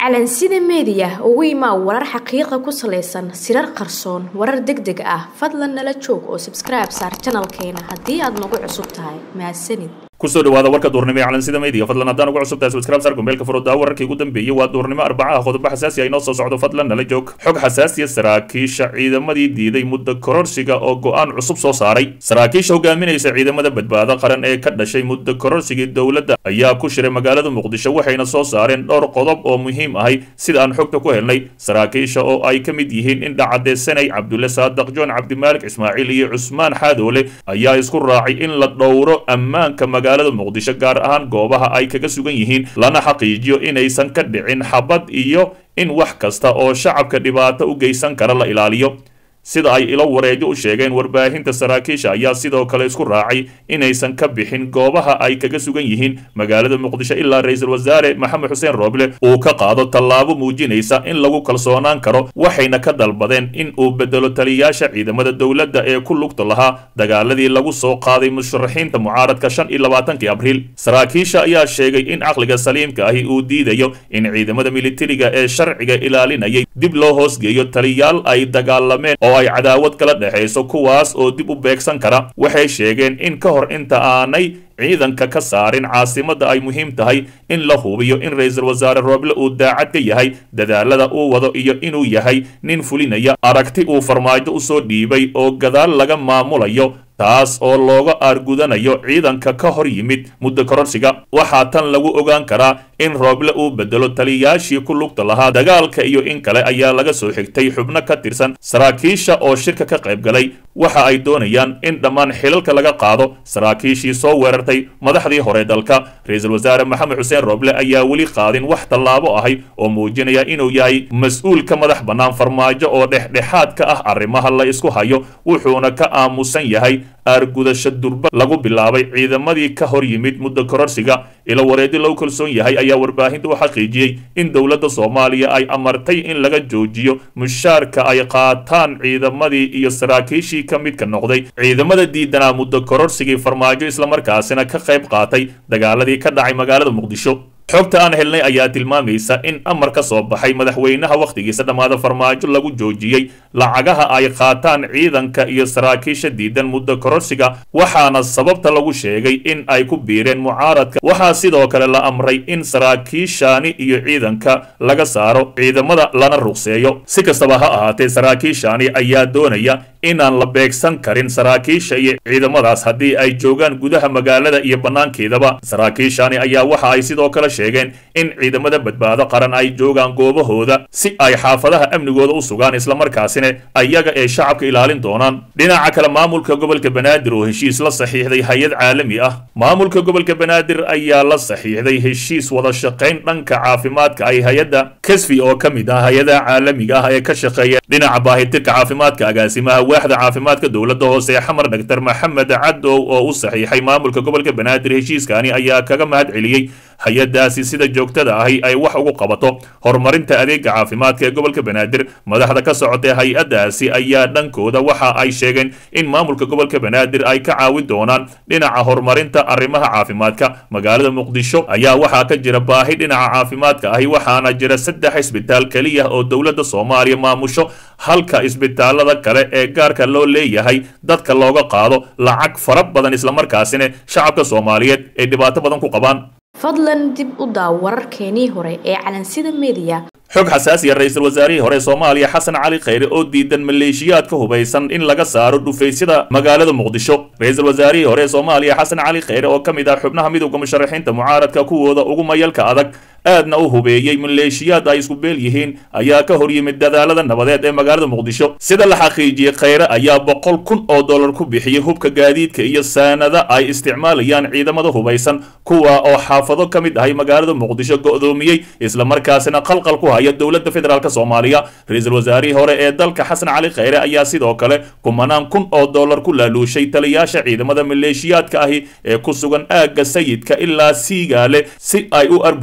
calansida meediya ugu imaa warar xaqiiqa ku salaysan sirar qarsoon warar deg deg ah fadlan nala joog oo sabskribe saar janalkeena haddii aad nagu cusub tahay mahadsanid kusoo dhawaada warka duurnimo ee calansida media fadlan haddaan ugu cusubtahay subscribe sar gombeelka furudaa wararkii ugu dambeeyey waa duurnimo arbacaha qodobo xasaasi ah inoo soo socdo fadlan nala joog xog xasaasiya saraakiisha ciidamadii diiday muddo kororsiga oo go-aan cusub soo saaray saraakiisha hogaaminaysa ciidamada badbaado qaran ee ka dhashay muddo kororsigii dowladda ayaa ku shiray magaalada muqdisho waxayna soo saareen dhowr qodob oo muhiim ahay sida aan xogta ku helnay saraakiisha oo ay ka mid yihiin indha cadeysanay cabdulle saadaq joon cabdimaalik ismaaciil iyo cusmaan xaadoole ayaa isku raacay in la dhowro ammaanka magaalada muqdisho gaar ahaan goobaha ay kaga sugan yihiin lana xaqiijiyo inaysan ka dhicin xabad iyo in wax kasta oo shacabka dhibaato u geysan kara la ilaaliyo sida ay ilo wareejo u sheegeen warbaahinta saraakiisha ayaa sidoo kale isku raacay inaysan ka bixin goobaha ay kaga sugan yihiin magaalada muqdisho ilaa ra-iisul wasaare maxamed xuseen rooble uu ka qaado tallaabo muujinaysa in lagu kalsoonaan karo waxayna ka dalbadeen in uu bedelo taliyayaasha ciidamada dowladda ee ku lugta lahaa dagaaladii lagu soo qaaday musharaxiinta mucaaradka shan iyo labaatankii abriil saraakiisha ayaa sheegay in caqliga saliimka ahi uu diidayo in ciidamada militariga ee sharciga ilaalinayay dib loo hoosgeeyo taliyaal ay dagaalameen oo ay cadaawad kala dhexayso kuwaas oo dib u beegsan kara waxay sheegeen in ka hor inta aanay ciidanka ka saarin caasimadda ay muhiim tahay in la hubiyo in ra-iisul wasaare rooble uu daacad ka yahay dadaalada uu wado iyo inuu yahay nin fulinaya aragti uu farmaajo usoo dhiibay oo gadaal laga maamulayo taas oo looga aargudanayo ciidanka ka hor yimid muddo kororsiga waxaa tan lagu ogaan karaa in rooble uu bedelo taliyayaashii ku lugta lahaa dagaalka iyo in kale ayaa laga soo xigtay xubno ka tirsan saraakiisha oo shirka ka qayb galay waxa ay doonayaan in dhammaan xilalka laga qaado saraakiishii soo weerartay madaxdii hore dalka ra-iisul wasaare maxamed xuseen rooble ayaa weli qaadin wax tallaabo ahay oo muujinaya inuu yahay mas-uulka madax bannaan farmaajo oo dhexdhexaad ka ah arrimaha la isku hayo wuxuuna ka aamusan yahay aargudasho durba lagu bilaabay ciidamadii ka hor yimid muddo kororsiga ilo wareedi lagu kalsoon yahay ayaa warbaahinta u xaqiijiyey in dowladda soomaaliya ay amartay in laga joojiyo mushaarka ay qaataan ciidamadii iyo saraakiishii ka midka noqday ciidamada diidanaa muddo kororsigii farmaajo islamarkaasina ka qayb qaatay dagaaladii ka dhacay magaalada muqdisho xogta aan helnay ayaa tilmaamaysa in amar ka soo baxay madaxweynaha wakhtigiisa dhammaada farmaajo lagu joojiyey lacagaha ay qaataan ciidanka iyo saraakiisha diidan muddo kororsiga waxaana sababta lagu sheegay in ay ku biireen mucaaradka waxaa sidoo kale la amray in saraakiishaani iyo ciidanka laga saaro ciidamada lana ruqseeyo si kastaba ha ahaatee saraakiishaani ayaa doonaya inaan la beegsan karin saraakiisha iyo ciidamadaas haddii ay joogaan gudaha magaalada iyo bannaankeedaba saraakiishaani ayaa waxa ay sidoo kale sheegeen in ciidamada badbaado qaran ay joogaan goobahooda si ay xaafadaha amnigooda u sugaan islamarkaasina ayaga ee shacabka ilaalin doonaan dhinaca kale maamulka gobolka banaadir oo heshiis la saxiixday hay-ad caalami ah maamulka gobolka banaadir ayaa la saxiixday heshiis wada shaqayn dhanka caafimaadka ay hay-adda kesfi oo ka mid ah hay-adaha caalamiga ah ee ka shaqeeya dhinaca baahitirka caafimaadka agaasimaha waaxda caafimaadka dowladda hoose ee xamar dhaktar maxamed cadow oo u saxiixay maamulka gobolka banaadir heshiiskani ayaa kaga mahad celiyey hay-adaasi sida joogtada ahi ay wax ugu qabato horumarinta adeega caafimaadka ee gobolka banaadir madaxda ka socotay hay-adaasi ayaa dhankooda waxa ay sheegeen in maamulka gobolka banaadir ay ka caawin doonaan dhinaca horumarinta arrimaha caafimaadka magaalada muqdisho ayaa waxaa ka jira baahi dhinaca caafimaadka ahi waxaana jira saddex isbitaal keliya oo dowladda soomaaliya maamusho halka isbitaalada kale ee gaarka loo leeyahay dadka looga qaado lacag fara badan islamarkaasina shacabka soomaaliyeed ay dhibaato badan ku qabaan fadlan dib u daaw wararkeenii hore ee calansida meediya xog xasaasiya ra-iisul wasaarihii hore soomaaliya xasan cali khayre oo diidan maleeshiyaad ka hubaysan in laga saaro dhufaysyada magaalada muqdisho ra-iisul wasaarihii hore soomaaliya xasan cali khayre oo ka mid ah xubnaha midowda musharaxiinta mucaaradka kuwooda ugu mayalka adag aadna u hubeeyey maleeshiyaad ay isku beel yihiin ayaa ka hor yimid dadaalada nabadeed ee magaalada muqdisho sida la xaqiijiyey khayre ayaa boqol kun oo dollar ku bixiyey hubka gaadiidka iyo saanada ay isticmaalayaan ciidamada hubaysan kuwa oo xaafado ka mid ahay magaalada muqdisho go'doomiyey islamarkaasina qalqal ku haya dowladda federaalk soomaaliya ra-iisul wasaarihii hore ee dalka xasan cali khayre ayaa sidoo kale kumanaan kun oo dollar ku laaluushay taliyaasha ciidamada maleeshiyaadka ahi ee ku sugan aagga sayidka ilaa siigaale si ay u arbushaan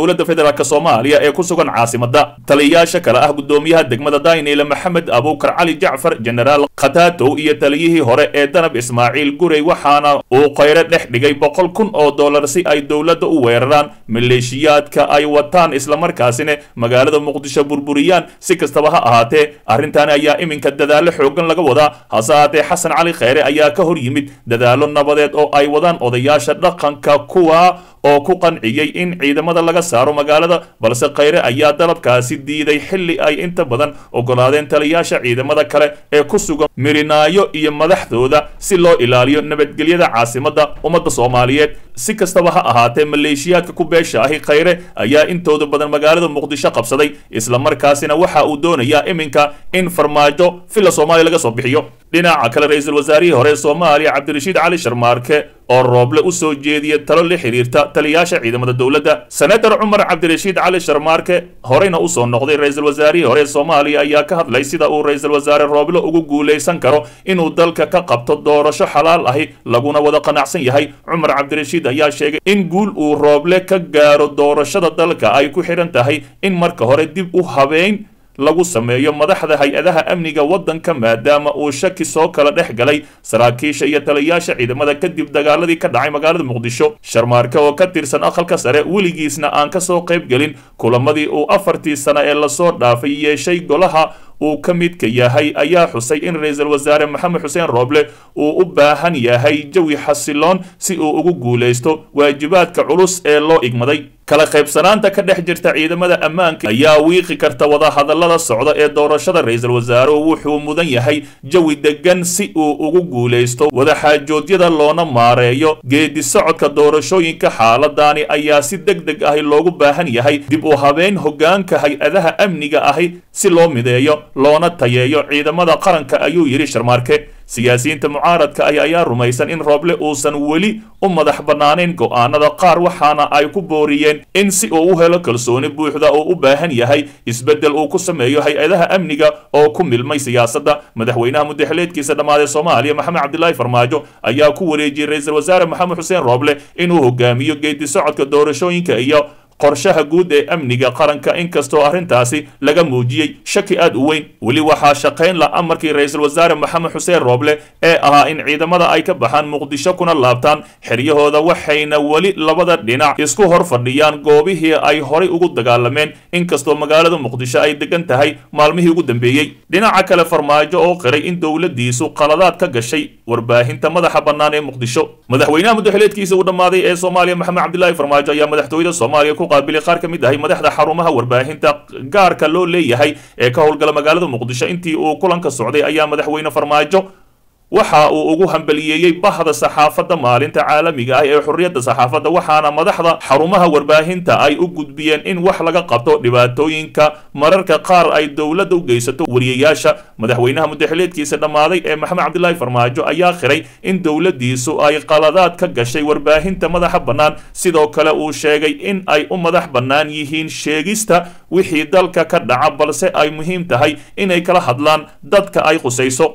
dowladda federaalk soomaaliya ee ku sugan caasimadda taliyayaasha kale ah guddoomiyaha degmada dayneyle maxamed abuukar cali jacfar jenaraal khataatow iyo taliyihii hore ee danab ismaaciil gurey waxaana uu khayre dhex dhigay boqol kun oo dollar si ay dowladda u weeraraan maleeshiyaadka ay wataan islamarkaasina magaalada muqdisho burburiyaan si kastaba ha ahaatee arrintaani ayaa iminka dadaallo xoogan laga wadaa hase ahaatee xasan cali kheyre ayaa ka hor yimid dadaallo nabadeed oo ay wadaan odayaasha dhaqanka kuwa oo ku qanciyey in ciidamada laga saaro magaalada balse kheyre ayaa dalabkaasi diiday xilli ay inta badan ogolaadeen taliyaasha ciidamada kale ee ku sugan mirinaayo iyo madaxdooda si loo ilaaliyo nabadgelyada caasimadda ummadda soomaaliyeed si kastaba ha ahaatee maleeshiyaadka ku beesha ahi kheyre ayaa intooda badan magaalada muqdisho qabsaday islamarkaasina waxa uu doonayaa iminka in farmaajo villa soomaaliya laga soo bixiyo dhinaca kale ra-iisul wasaarihii hore soomaaliya cabdirashiid cali sharmaarke oo rooble u soo jeediya talo la xiriirta taliyaasha ciidamada dowladda senator cumar cabdirashiid cali sharmaarke horeyna usoo noqday ra-iisul wasaarihii hore soomaaliya ayaa ka hadlay sida uu ra-iisul wasaare rooble ugu guulaysan karo inuu dalka ka qabto doorasho xalaal ahi laguna wada qanacsan yahay cumar cabdirashiid ayaa sheegay in guul uu rooble ka gaaro doorashada dalka ay ku xidhan tahay in marka hore dib u habeyn lagu sameeyo madaxda hay-adaha amniga waddanka maadaama uu shaki soo kala dhex galay saraakiisha iyo taliyaasha ciidamada kadib dagaaladii ka dhacay magaalada muqdisho sharmaarke oo ka tirsan aqalka sare weligiisna aan ka soo qayb gelin kulamadii uu afartii sano ee lasoo dhaafay yeeshay golaha uu ka midka yahay ayaa xusay in ra-iisul wasaare maxamed xuseen rooble uu u baahan yahay jawi xasiloon si uu ugu guulaysto waajibaadka culus ee loo igmaday kala qaybsanaanta ka dhex jirta ciidamada ammaanka ayaa wiiqi karta wadahadallada socda ee doorashada ra-iisul wasaaruhu wuxuu mudan yahay jawi degan si uu ugu guulaysto wadaxaajoodyada loona maareeyo geedi socodka doorashooyinka xaaladani ayaa si deg deg ahi loogu baahan yahay dib u habeyn hoggaanka hay-adaha amniga ahi si loo mideeyo loona tayeeyo ciidamada qaranka ayuu yidhi sharmaarke siyaasiyiinta mucaaradka ah ayaa rumaysan in rooble uusan weli u madax bannaanayn go'aanada qaar waxaana ay ku booriyeen in si uu u helo kalsooni buuxda uu u baahan yahay isbeddel uu ku sameeyo hay-adaha amniga oo ku milmay siyaasadda madaxweynaha mudaxileedkiisa dhammaaday soomaaliya maxamed cabdilaahi farmaajo ayaa ku wareejiyey ra-iisul wasaare maxamed xuseen rooble inuu hogaamiyo geedi socodka doorashooyinka iyo qorshaha guud ee amniga qaranka inkastoo arrintaasi laga muujiyey shaki aad u weyn weli waxaa shaqayn la amarkii ra-iisul wasaare maxamed xuseen rooble ee ahaa in ciidamada ay ka baxaan muqdisho kuna laabtaan xeryahooda waxayna weli labada dhinac isku hor fadhiyaan goobihii ay horay ugu dagaalameen inkastoo magaalada muqdisho ay degan tahay maalmihii ugu dambeeyey dhinaca kale farmaajo oo qiray in dowladiisu qaladaad ka gashay warbaahinta madaxa bannaan ee muqdisho madaxweynaha mudaxileedkiisa uu dhammaaday ee soomaaliya maxamed cabdilaahi farmaajo ayaa madaxtooyada soomaaliya qaabilay qaar ka mid ahay madaxda xarumaha warbaahinta gaarka loo leeyahay ee ka howlgala magaalada muqdisho intii uu kulanka socday ayaa madaxweyne farmaajo waxa uu ugu hambaliyeeyey bahda saxaafadda maalinta caalamiga ah ee xurriyadda saxaafadda waxaana madaxda xarumaha warbaahinta ay u gudbiyeen in wax laga qabto dhibaatooyinka mararka qaar ay dowladda u geysato wariyayaasha madaxweynaha mudaxileedkiisa dhammaaday ee maxamed cabdilaahi farmaajo ayaa khiray in dowladdiisu ay qaladaad ka gashay warbaahinta madaxa bannaan sidoo kale uu sheegay in ay u madax bannaan yihiin sheegista wixii dalka ka dhaca balse ay muhiim tahay inay kala hadlaan dadka ay qusayso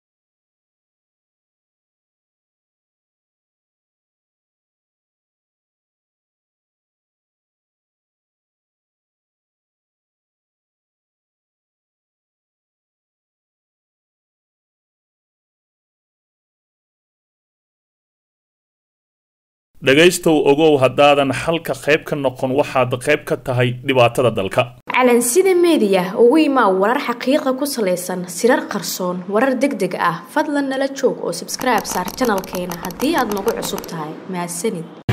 dhegaystow ogow haddaadan xalka qayb ka noqon waxaad qayb ka tahay dhibaatada dalka calansida meediya ugu imaa warar xaqiiqa ku salaysan sirar qarsoon warar deg deg ah fadlan nala joog oo sabskribe saar janalkeena haddii aad nagu cusub tahay mahadsanid